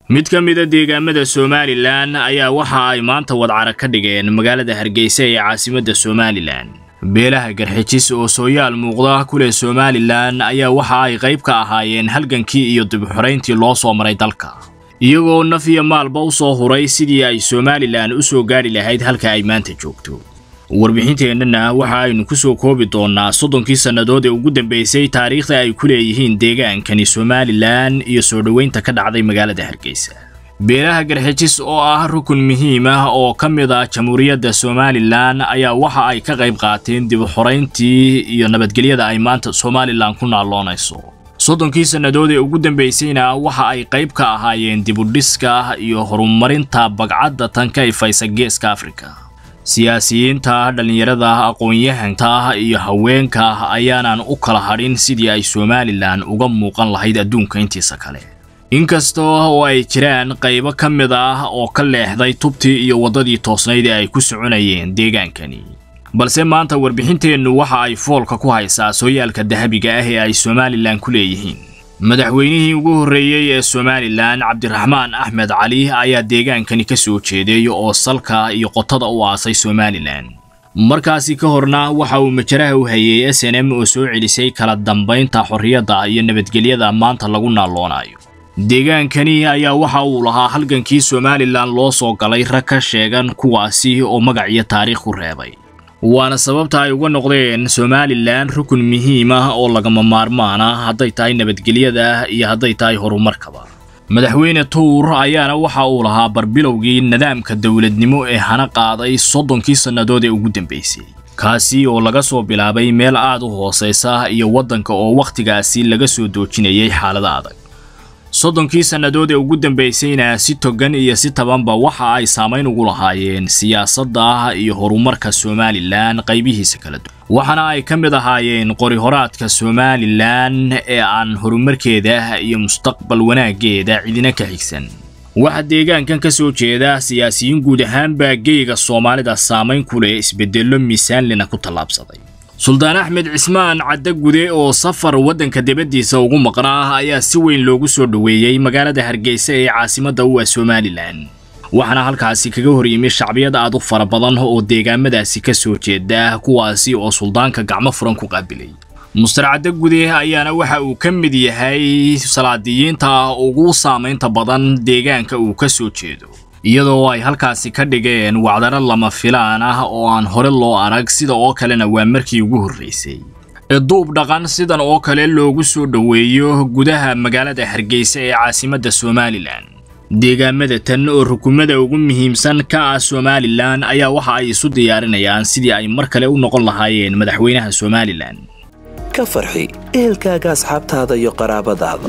mid ka mida deegaamada somalilan ayaa waxa ay maanta wadcara ka dhigeen magaalada hargeysa ee caasimadda somalilan beelaha garxijis oo sooyaal muuqda ku leh somalilan ayaa waxa ay qayb ka ahaayeen halgankii iyo dibxorayntii loo soo maray dalka iyagoo naf iyo maalba u soo huray sidii ay somalilan u soo gaadhi lahayd halka ay maanta joogto warbixinteennana waxa aynu ku soo koobi doonnaa soddonkii sannadood ee ugu dambeysay taariikhda ay ku leeyihiin deegaankani somalilan iyo soo dhoweynta ka dhacday magaalada hargeysa beelaha garxijis oo ah rukun muhiim ah oo ka mid ah jamhuuriyadda somalilan ayaa waxa ay ka qayb qaateen dib u xorayntii iyo nabadgelyada ay maanta somalilan ku naalloonayso soddonkii sannadood ee ugu dambeysayna waxa ay qayb ka ahaayeen dibudhiska iyo horumarinta bagcadda tan ka ifaysa geeska afrika siyaasiyiinta dhallinyarada aqoon-yahanta iyo haweenka ayaanan u kala hadhin sidii ay somalilan uga muuqan lahayd adduunka intiisa kale inkasta oo ay jiraan qaybo ka mid ah oo ka leexday tubtii iyo waddadii toosnayd ee ay ku soconayeen deegaankani balse maanta warbixinteennu waxa ay foolka ku haysaa sooyaalka dahabiga ah ee ay somalilan ku leeyihiin madaxweynihii ugu horreeyey ee somalilan cabdiraxmaan axmed cali ayaa deegaankani ka soo jeeday oo salka iyo qotada u aasay somalilan markaasi ka horna waxa uu majaraha u hayay s n m oo soo celisay kala dambaynta xorriyadda iyo nabadgelyada maanta lagu naalloonayo deegaankani ayaa waxa uu lahaa halgankii somalilan loo soo galay rag ka sheegan kuwaasi oo magac iyo taariikh ku reebay waana sababta ay uga noqdeen somalilan rukun muhiim ah oo lagama maarmaan ah hadday tahay nabadgelyada iyo hadday tahay horumarkaba madaxweyne tuur ayaana waxa uu lahaa barbilowgii nidaamka dowladnimo ee hana qaaday soddonkii sannadood ee ugu dambeysay kaasi oo laga soo bilaabay meel aad u hoosaysa iyo waddanka oo wakhtigaasi laga soo doojinayay xaalada adag soddonkii sannadood ee ugu dambeysayna si togan iyo si tabanba waxa ay saamayn ugu lahaayeen siyaasadda iyo horumarka somalilan qaybihiisa kala duwan waxaana ay ka mid ahaayeen qori-horaadka somalilan ee aan horumarkeeda iyo mustaqbal wanaaggeeda cidina ka xigsan waxaa deegaankan ka soo jeeda siyaasiyiin guud ahaanbaa geyga soomaalida saamayn ku leh isbeddello miisaanlina ku tallaabsaday suldaan axmed cismaan caddagude oo safar waddanka dibaddiisa ugu maqnaa ayaa si weyn loogu soo dhoweeyey magaalada hargeysa ee caasimadda u ah somalilan waxaana halkaasi kaga hor yimi shacbiyad aad u fara badan oo deegaamadaasi ka soo jeeda kuwaasi oo suldaanka gacmo furan ku qaabilay mustar caddagude ayaana waxa uu ka mid yahay salaadiyiinta ugu saamaynta badan deegaanka uu ka soo jeedo iyadoo ay halkaasi ka dhigeen wacdaro lama filaan ah oo aan hore loo arag sida oo kalena waa markii ugu horraysay duub dhaqan sidan oo kale loogu soo dhoweeyo gudaha magaalada hargeysa ee caasimadda somalilan deegaamada tan oo rukumada ugu muhiimsan ka ah somalilan ayaa waxa ay isu diyaarinayaan sidii ay mar kale u noqon lahaayeen madaxweynaha somalilan ka farxi ehelkaaga asxaabtaada iyo qaraabadaada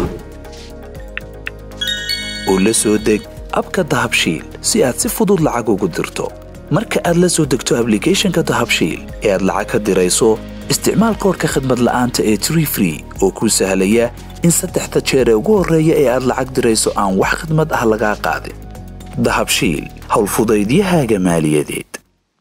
oo la soo deg abka dahabshiil si aad si fudud lacag ugu dirto marka aad la soo degto ablicathonka dahabshiil ee aad lacag ka dirayso isticmaal koorka khadmad la'aanta ee tree free oo kuu sahlaya in saddexda jeer ee ugu horreeya ee aad lacag dirayso aan wax khadmad ah lagaa qaadin dahabshiil howlfudaydiyahaaga maaliyadeed